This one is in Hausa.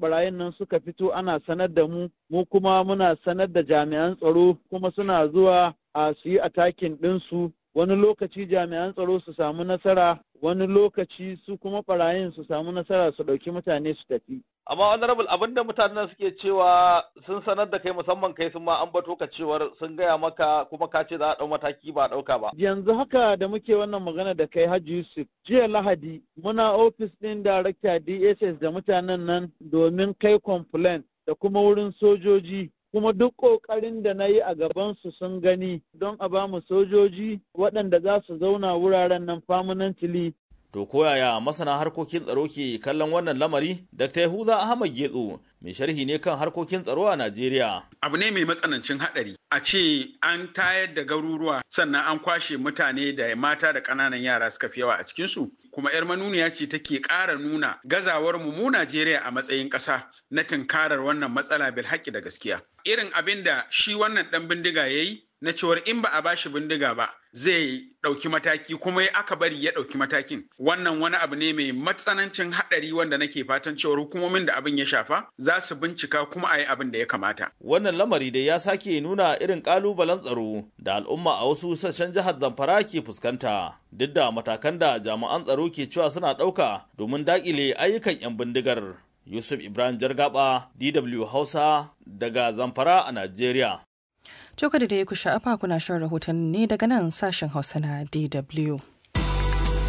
barayin nan suka fito ana sanar da mu mu kuma muna sanar da jami'an tsaro kuma suna zuwa a su yi atakin ɗinsu wani lokaci jami'an tsaro su samu nasara wani lokaci su kuma barayin su samu nasara su ɗauki mutane su tafi. Amma honorable abin da mutanen suke cewa sun sanar da kai musamman kai sun ma an bato ka cewar sun gaya maka kuma ka ce za a ɗau mataki ba a ɗauka ba. Yanzu haka da muke wannan magana da kai Hajji Yusuf jiya Lahadi muna ofis ɗin darakta DSS da mutanen nan domin kai complaint da kuma wurin sojoji kuma duk ƙoƙarin da na yi a gabansu sun gani don a ba mu sojoji waɗanda za su zauna wuraren nan permanently. To koyaya masana harkokin tsaro ke kallon wannan lamari? Dr. Yahuza Ahmad Getso mai sharhi ne kan harkokin tsaro a Najeriya. Abu ne mai matsanancin haɗari. A ce an tayar da garuruwa sannan an kwashe mutane da mata da ƙananan yara suka fi yawa a cikinsu. Kuma 'yar manuniya ce take ƙara nuna gazawar mu mu Najeriya a matsayin ƙasa na tunkarar wannan matsala bil haƙƙi da gaskiya. Irin abin da shi wannan ɗan bindiga ya yi na cewar in ba a bashi bindiga ba zai ɗauki mataki kuma aka bari ya ɗauki matakin wannan wani abu ne mai matsanancin haɗari wanda nake fatan cewar hukumomin da abin ya shafa za su bincika kuma a yi abin da ya kamata. Wannan lamari dai ya sake nuna irin ƙalubalen tsaro da al'umma a wasu sassan jihar Zamfara ke fuskanta duk da matakan da jami'an tsaro ke cewa suna ɗauka domin daƙile ayyukan 'yan bindigar. Yusuf Ibrahim Jargaba, DW Hausa, daga Zamfara a Najeriya. Joko da ya ku sha'afa kuna shan rahoton ne daga nan sashen Hausa na DW.